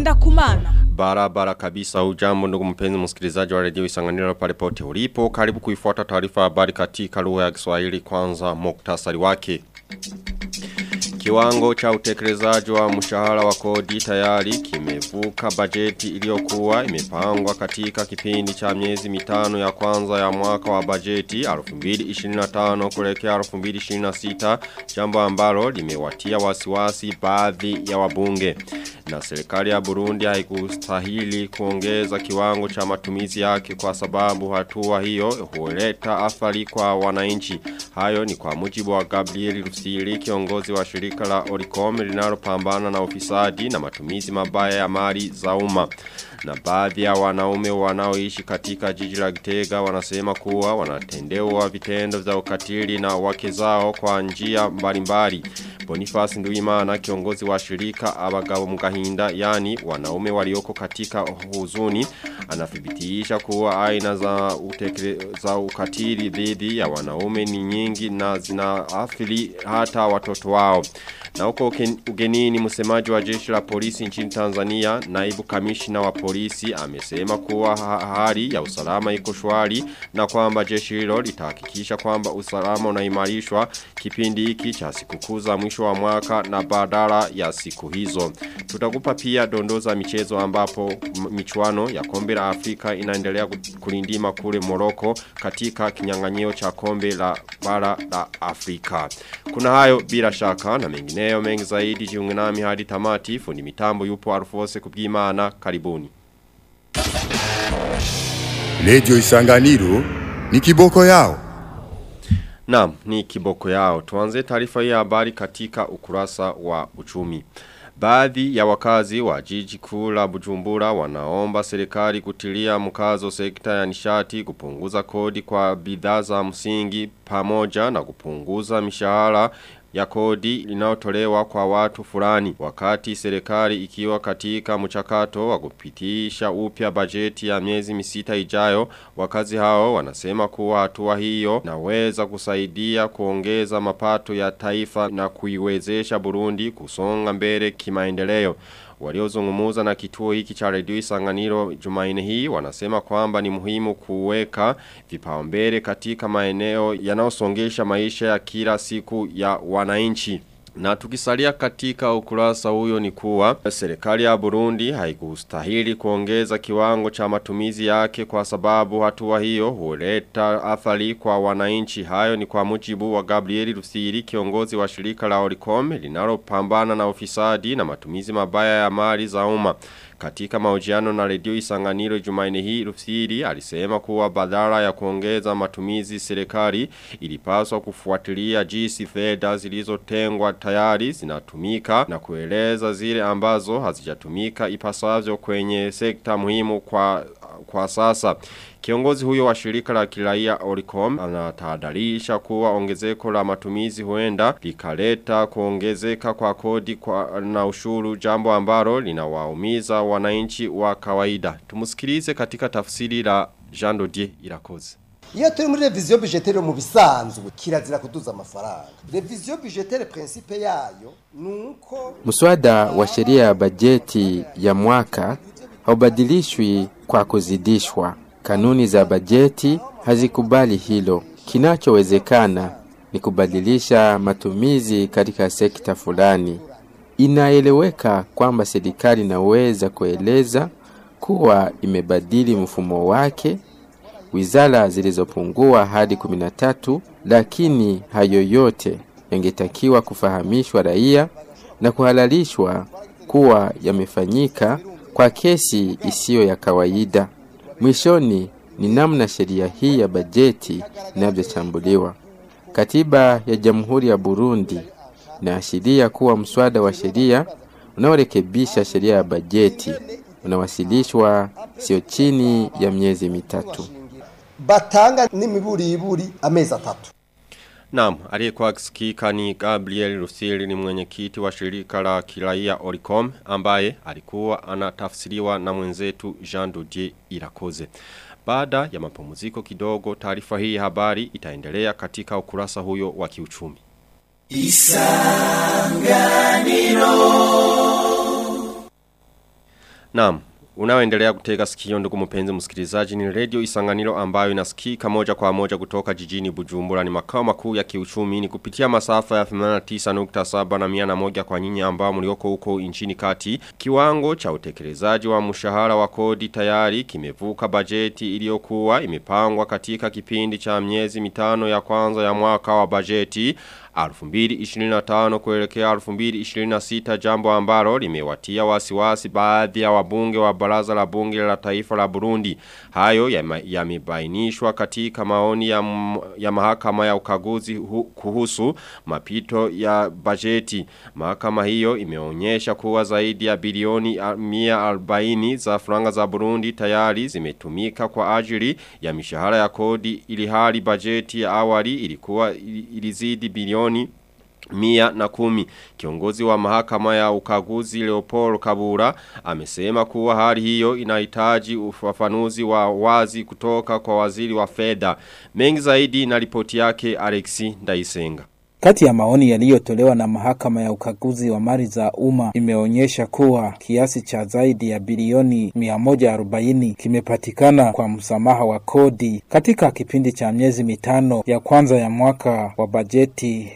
ngenda kumana. Barabara kabisa ujambo ndugu mpenzi msikilizaji wa redio isanganiro pale pote ulipo. Karibu kuifuata taarifa habari katika lugha ya Kiswahili kwanza muktasari wake. Kiwango cha utekelezaji wa mshahara wa kodi tayari kimevuka bajeti iliyokuwa imepangwa katika kipindi cha miezi mitano ya kwanza ya mwaka wa bajeti 2025 kuelekea 2026 jambo ambalo limewatia wasiwasi baadhi ya wabunge na serikali ya Burundi haikustahili kuongeza kiwango cha matumizi yake kwa sababu hatua hiyo huleta athari kwa wananchi hayo ni kwa mujibu wa Gabriel Rusiri kiongozi wa shirika la Oricom linalopambana na ufisadi na matumizi mabaya ya mali za umma na baadhi ya wanaume wanaoishi katika jiji la Gitega wanasema kuwa wanatendewa vitendo vya ukatili na wake zao kwa njia mbalimbali. Boniface Nduimana kiongozi wa shirika abagabo mugahinda yani wanaume walioko katika huzuni anathibitisha kuwa aina za utekele, za ukatili dhidi ya wanaume ni nyingi na zinaathiri hata watoto wao. Na huko ugenini msemaji wa jeshi la polisi nchini Tanzania naibu kamishna wa polisi amesema kuwa hali ya usalama iko shwari na kwamba jeshi hilo litahakikisha kwamba usalama unaimarishwa kipindi hiki cha sikukuu za mwisho wa mwaka na badala ya siku hizo. Tutakupa pia dondoza michezo ambapo michuano ya kombe la Afrika inaendelea kulindima kule Moroko katika kinyang'anyio cha kombe la bara la Afrika. Kuna hayo bila shaka na mengineyo mengi zaidi jiunge nami hadi tamati fundi mitambo yupo Alfose kubwimana karibuni. Radio Isanganiro ni kiboko yao. Naam, ni kiboko yao. Tuanze taarifa hii habari katika ukurasa wa uchumi. Baadhi ya wakazi wa jiji kuu la Bujumbura wanaomba serikali kutilia mkazo sekta ya nishati kupunguza kodi kwa bidhaa za msingi pamoja na kupunguza mishahara ya kodi inayotolewa kwa watu fulani wakati serikali ikiwa katika mchakato wa kupitisha upya bajeti ya miezi misita ijayo wakazi hao wanasema kuwa hatua hiyo naweza kusaidia kuongeza mapato ya taifa na kuiwezesha Burundi kusonga mbele kimaendeleo Waliozungumuza na kituo hiki cha redio Isanganiro Jumaine hii wanasema kwamba ni muhimu kuweka vipaumbele katika maeneo yanayosongesha maisha ya kila siku ya wananchi. Na tukisalia katika ukurasa huyo ni kuwa serikali ya Burundi haikustahili kuongeza kiwango cha matumizi yake kwa sababu hatua hiyo huleta athari kwa wananchi hayo ni kwa mujibu wa Gabriel Rusiri kiongozi wa shirika la Oricom linalopambana na ufisadi na matumizi mabaya ya mali za umma. Katika mahojiano na redio Isanganiro Jumaine hii Rufsiri alisema kuwa badala ya kuongeza matumizi serikali ilipaswa kufuatilia jinsi fedha zilizotengwa tayari zinatumika na kueleza zile ambazo hazijatumika ipasavyo kwenye sekta muhimu kwa kwa sasa. Kiongozi huyo wa shirika la kiraia Oricom anatahadharisha kuwa ongezeko la matumizi huenda likaleta kuongezeka kwa kodi kwa na ushuru jambo ambalo linawaumiza wananchi wa kawaida. Tumusikilize katika tafsiri la Jean Dodier Irakoze. Iyo turi muri revision budgetaire mu bisanzwe kirazira kuduza amafaranga. Revision budgetaire principe yayo nuko Mswada wa sheria ya bajeti ya mwaka haubadilishwi kwa kuzidishwa. Kanuni za bajeti hazikubali hilo. Kinachowezekana ni kubadilisha matumizi katika sekta fulani. Inaeleweka kwamba serikali inaweza kueleza kuwa imebadili mfumo wake wizara zilizopungua hadi 13 lakini hayo yote yangetakiwa kufahamishwa raia na kuhalalishwa kuwa yamefanyika kwa kesi isiyo ya kawaida. Mwishoni ni namna sheria hii ya bajeti inavyochambuliwa. Katiba ya Jamhuri ya Burundi inaashiria kuwa mswada wa sheria unaorekebisha sheria ya bajeti unawasilishwa sio chini ya miezi mitatu. batanga n'imiburiburi amezi atatu. Naam, aliyekuwa akisikika ni Gabriel Rusili ni mwenyekiti wa shirika la kiraia Oricom ambaye alikuwa anatafsiriwa na mwenzetu Jean Dodier Irakoze. Baada ya mapumziko kidogo taarifa hii ya habari itaendelea katika ukurasa huyo wa kiuchumi. Naam, unaoendelea kutega sikio ndugu mpenzi msikilizaji ni radio Isanganiro ambayo inasikika moja kwa moja kutoka jijini Bujumbura ni makao makuu ya kiuchumi ni kupitia masafa ya 89.7 na 101 kwa nyinyi ambao mlioko huko nchini kati. Kiwango cha utekelezaji wa mshahara wa kodi tayari kimevuka bajeti iliyokuwa imepangwa katika kipindi cha miezi mitano ya kwanza ya mwaka wa bajeti 2025 kuelekea 2026 jambo ambalo limewatia wasiwasi baadhi ya wabunge wa baraza la bunge la taifa la Burundi. Hayo yamebainishwa ya katika maoni ya, ya mahakama ya ukaguzi hu, kuhusu mapito ya bajeti. Mahakama hiyo imeonyesha kuwa zaidi ya bilioni 140 za franga za Burundi tayari zimetumika kwa ajili ya mishahara ya kodi ili hali bajeti ya awali ilikuwa ilizidi bilioni mia na kumi. Kiongozi wa mahakama ya ukaguzi Leopold Kabura amesema kuwa hali hiyo inahitaji ufafanuzi wa wazi kutoka kwa waziri wa fedha. Mengi zaidi na ripoti yake Alexi Ndaisenga. Kati ya maoni yaliyotolewa na mahakama ya ukaguzi wa mali za umma imeonyesha kuwa kiasi cha zaidi ya bilioni 140 kimepatikana kwa msamaha wa kodi katika kipindi cha miezi mitano ya kwanza ya mwaka wa bajeti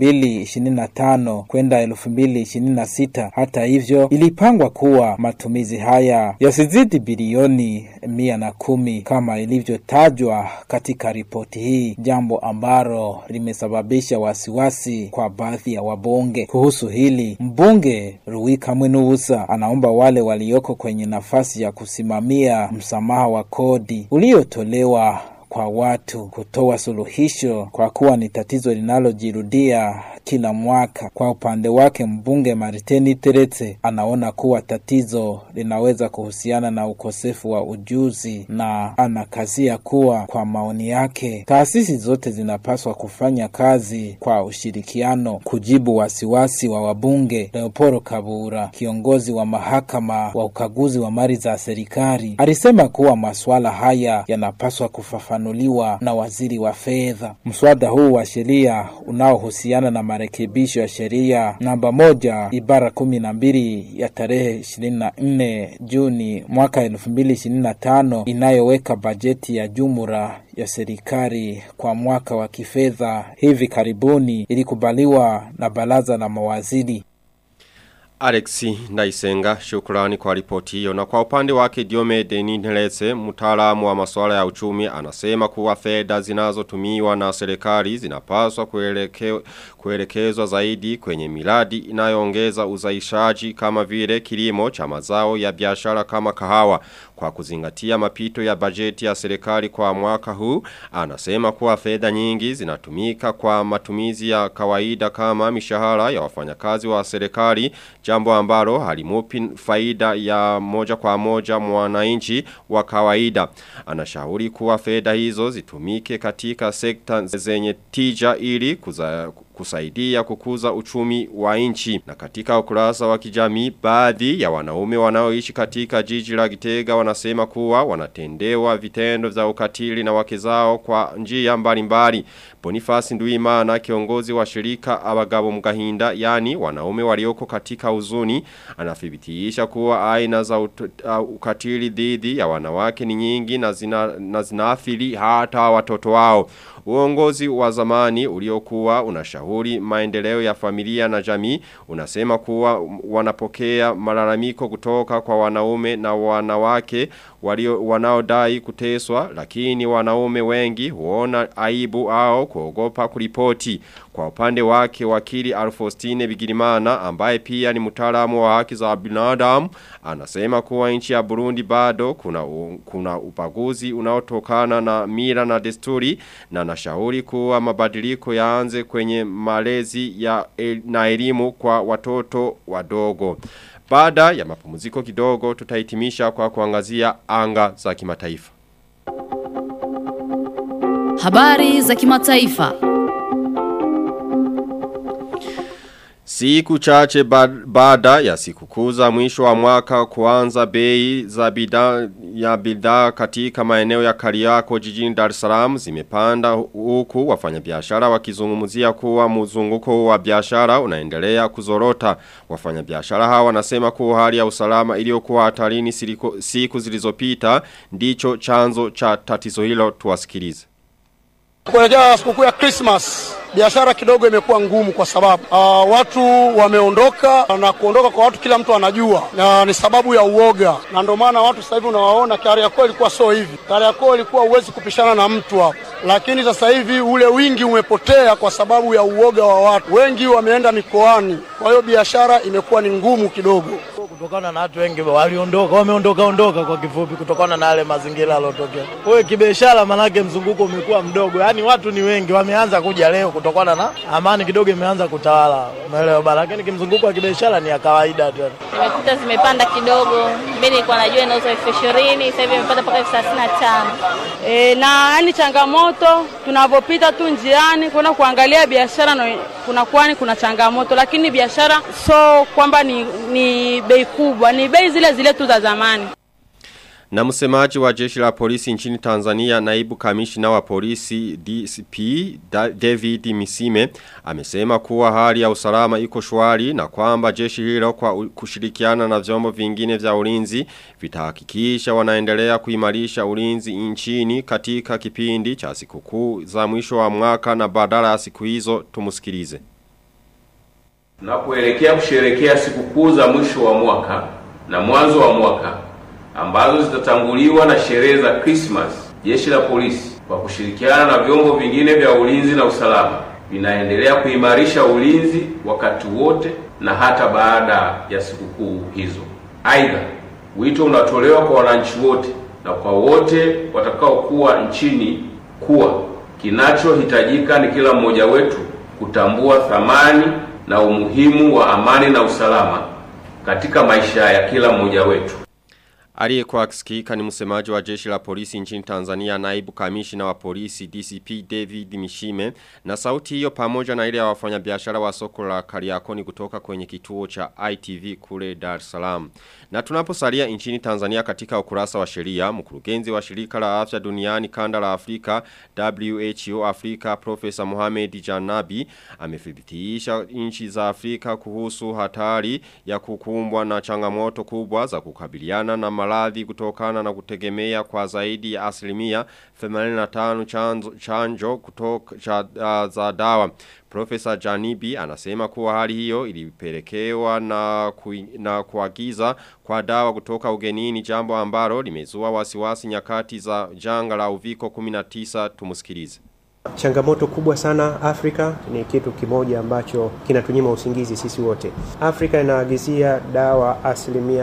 2025 kwenda 2026. Hata hivyo, ilipangwa kuwa matumizi haya yasizidi bilioni 110 kama ilivyotajwa katika ripoti hii, jambo ambalo limesababisha wasi wasiwasi kwa baadhi ya wabunge. Kuhusu hili, mbunge Ruwika Mwenubusa anaomba wale walioko kwenye nafasi ya kusimamia msamaha wa kodi uliotolewa kwa watu kutoa suluhisho kwa kuwa ni tatizo linalojirudia kila mwaka. Kwa upande wake mbunge Mariteni Teretse anaona kuwa tatizo linaweza kuhusiana na ukosefu wa ujuzi na anakazia kuwa kwa maoni yake taasisi zote zinapaswa kufanya kazi kwa ushirikiano kujibu wasiwasi wa wabunge. Leoporo Kabura, kiongozi wa mahakama wa ukaguzi wa mali za serikali, alisema kuwa masuala haya yanapaswa kufafanuliwa na waziri wa fedha. Mswada huu wa sheria unaohusiana na marekebisho ya sheria namba moja ibara kumi na mbili ya tarehe ishirini na nne Juni mwaka elfu mbili ishirini na tano inayoweka bajeti ya jumla ya serikali kwa mwaka wa kifedha hivi karibuni ilikubaliwa na baraza la mawaziri. Alexi Ndaisenga shukrani kwa ripoti hiyo na kwa upande wake Diome Deninelese mtaalamu wa masuala ya uchumi anasema kuwa fedha zinazotumiwa na serikali zinapaswa kueleke, kuelekezwa zaidi kwenye miradi inayoongeza uzalishaji kama vile kilimo cha mazao ya biashara kama kahawa kwa kuzingatia mapito ya bajeti ya serikali kwa mwaka huu anasema kuwa fedha nyingi zinatumika kwa matumizi ya kawaida kama mishahara ya wafanyakazi wa serikali jambo ambalo halimupi faida ya moja kwa moja mwananchi wa kawaida. Anashauri kuwa fedha hizo zitumike katika sekta zenye tija ili kuza, kusaidia kukuza uchumi wa nchi. Na katika ukurasa wa kijamii baadhi ya wanaume wanaoishi katika jiji la Gitega wanasema kuwa wanatendewa vitendo vya ukatili na wake zao kwa njia mbalimbali. Boniface Nduimana kiongozi wa shirika abagabo mgahinda yani wanaume walioko katika uzuni anathibitisha kuwa aina za ut, uh, ukatili dhidi ya wanawake ni nyingi na zina na zinaathiri hata watoto wao. Uongozi wa zamani uliokuwa unashauri maendeleo ya familia na jamii unasema kuwa wanapokea malalamiko kutoka kwa wanaume na wanawake walio wanaodai kuteswa lakini wanaume wengi huona aibu au kuogopa kuripoti. Kwa upande wake wakili Alfostine Bigirimana ambaye pia ni mtaalamu wa haki za binadamu anasema kuwa nchi ya Burundi bado kuna kuna ubaguzi unaotokana na mila na desturi na nashauri kuwa mabadiliko yaanze kwenye malezi ya el, na elimu kwa watoto wadogo. Baada ya mapumziko kidogo tutahitimisha kwa kuangazia anga za kimataifa. Habari za kimataifa. Siku chache baada ya siku kuza mwisho wa mwaka kuanza bei za bidhaa ya bidhaa katika maeneo ya Kariako jijini Dar es Salaam zimepanda huku wafanyabiashara wakizungumzia kuwa mzunguko wa biashara unaendelea kuzorota. Wafanyabiashara hawa wanasema kuwa hali ya usalama iliyokuwa hatarini siliko- siku zilizopita ndicho chanzo cha tatizo hilo tuwasikilize. Kuelekea sikukuu ya Christmas biashara kidogo imekuwa ngumu kwa sababu uh, watu wameondoka na kuondoka kwa watu kila mtu anajua, na ni sababu ya uoga, na ndio maana watu sasa hivi unawaona. Kariakoo ilikuwa sio hivi. Kariakoo ilikuwa huwezi kupishana na mtu hapo, lakini sasa hivi ule wingi umepotea kwa sababu ya uoga wa watu. Wengi wameenda mikoani, kwa hiyo biashara imekuwa ni ngumu kidogo. kutokana na watu wengi waliondoka, wameondoka ondoka kwa kifupi, kutokana na yale mazingira yaliyotokea. Kwa hiyo kibiashara, manake mzunguko umekuwa mdogo, yaani watu ni wengi, wameanza kuja leo kutokana na amani kidogo imeanza kutawala, umeelewa bana, lakini kimzunguko wa kibiashara ni ya kawaida tu. Nimekuta zimepanda kidogo, mimi nilikuwa najua inauzwa elfu ishirini sasa hivi imepanda mpaka elfu thelathini na tano. E, na yani changamoto tunavyopita tu njiani kwenda kuangalia biashara na kunakuwa ni kuna changamoto, lakini biashara so kwamba ni, ni bei kubwa, ni bei zile zile tu za zamani. Na msemaji wa jeshi la polisi nchini Tanzania naibu kamishina wa polisi DCP Da- David Misime amesema kuwa hali ya usalama iko shwari na kwamba jeshi hilo kwa u- kushirikiana na vyombo vingine vya ulinzi vitahakikisha wanaendelea kuimarisha ulinzi nchini katika kipindi cha sikukuu za mwisho wa mwaka na badala ya siku hizo tumusikilize. Tunapoelekea kusherekea sikukuu za mwisho wa mwaka na mwanzo wa mwaka ambazo zitatanguliwa na sherehe za Christmas, jeshi la polisi kwa kushirikiana na vyombo vingine vya ulinzi na usalama vinaendelea kuimarisha ulinzi wakati wote na hata baada ya sikukuu hizo. Aidha, wito unatolewa kwa wananchi wote na kwa wote watakaokuwa nchini kuwa kinachohitajika ni kila mmoja wetu kutambua thamani na umuhimu wa amani na usalama katika maisha ya kila mmoja wetu. Aliyekuwa akisikika ni msemaji wa jeshi la polisi nchini Tanzania naibu kamishina wa polisi DCP David Mishime na sauti hiyo pamoja na ile ya wafanyabiashara wa soko la Kariakoni kutoka kwenye kituo cha ITV kule Dar es Salaam. Na tunaposalia nchini Tanzania katika ukurasa wa sheria, mkurugenzi wa shirika la afya duniani kanda la Afrika WHO Afrika Profesa Mohamed Janabi amethibitisha nchi za Afrika kuhusu hatari ya kukumbwa na changamoto kubwa za kukabiliana na maradhi kutokana na kutegemea kwa zaidi ya asilimia 85 chanzo, chanjo kutoka cha, uh, za dawa. Profesa Janibi anasema kuwa hali hiyo ilipelekewa na, kui, na kuagiza kwa dawa kutoka ugenini jambo ambalo limezua wasiwasi nyakati za janga la uviko 19 tumusikilize. Changamoto kubwa sana Afrika ni kitu kimoja ambacho kinatunyima usingizi sisi wote. Afrika inaagizia dawa asilimia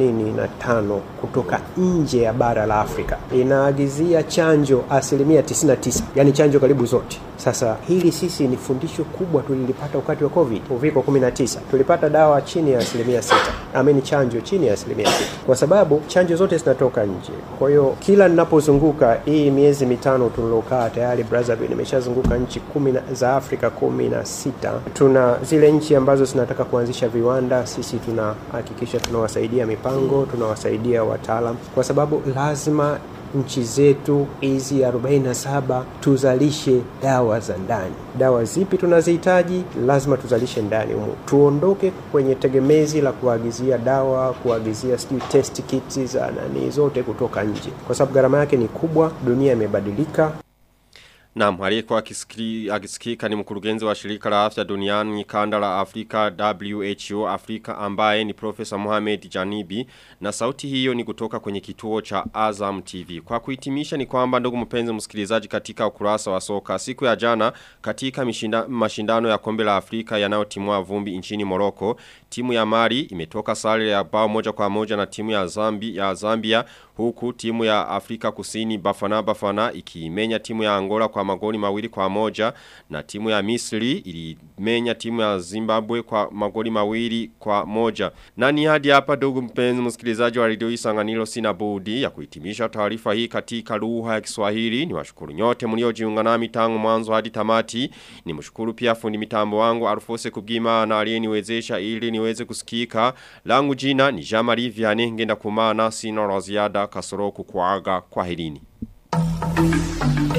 85 kutoka nje ya bara la Afrika, inaagizia chanjo asilimia 99, yani chanjo karibu zote. Sasa hili sisi ni fundisho kubwa tulilipata wakati wa COVID, uviko 19. Tulipata dawa chini ya asilimia 6, ameni chanjo chini ya asilimia 6, kwa sababu chanjo zote zinatoka nje. Kwa hiyo kila ninapozunguka hii miezi mitano tulilokaa tayari Brazzaville, nimeshazunguka nchi kumi na- za Afrika kumi na sita. Tuna zile nchi ambazo zinataka kuanzisha viwanda, sisi tunahakikisha tunawasaidia mipango, tunawasaidia wataalam, kwa sababu lazima nchi zetu hizi 47 tuzalishe dawa za ndani. Dawa zipi tunazihitaji? Lazima tuzalishe ndani humu, tuondoke kwenye tegemezi la kuagizia dawa, kuagizia sijui test kits za nani zote kutoka nje, kwa sababu gharama yake ni kubwa. Dunia imebadilika. Naam, aliyekuwa akisikili- akisikika ni mkurugenzi wa shirika la afya duniani kanda la Afrika WHO Afrika ambaye ni Profesa Mohamed Janibi na sauti hiyo ni kutoka kwenye kituo cha Azam TV. Kwa kuhitimisha ni kwamba ndugu mpenzi msikilizaji katika ukurasa wa soka siku ya jana katika mishinda, mashindano ya kombe la Afrika yanayotimua vumbi nchini Morocco, timu ya Mali imetoka sare ya bao moja kwa moja na timu ya Zambia, ya Zambia huku timu ya Afrika Kusini Bafana Bafana ikiimenya timu ya Angola kwa magoli mawili kwa moja na timu ya Misri ilimenya timu ya Zimbabwe kwa magoli mawili kwa moja. Na ni hadi hapa ndugu mpenzi msikilizaji wa Radio Isanganiro sina budi ya kuhitimisha taarifa hii katika lugha ya Kiswahili. Niwashukuru nyote mliojiunga nami tangu mwanzo hadi tamati. Nimshukuru pia fundi mitambo wangu Alfose Kubgima na aliyeniwezesha ili niweze kusikika. Langu jina ni Jamari Vianney ngenda kumana sina la ziada kasoro kukuaga kwa helini.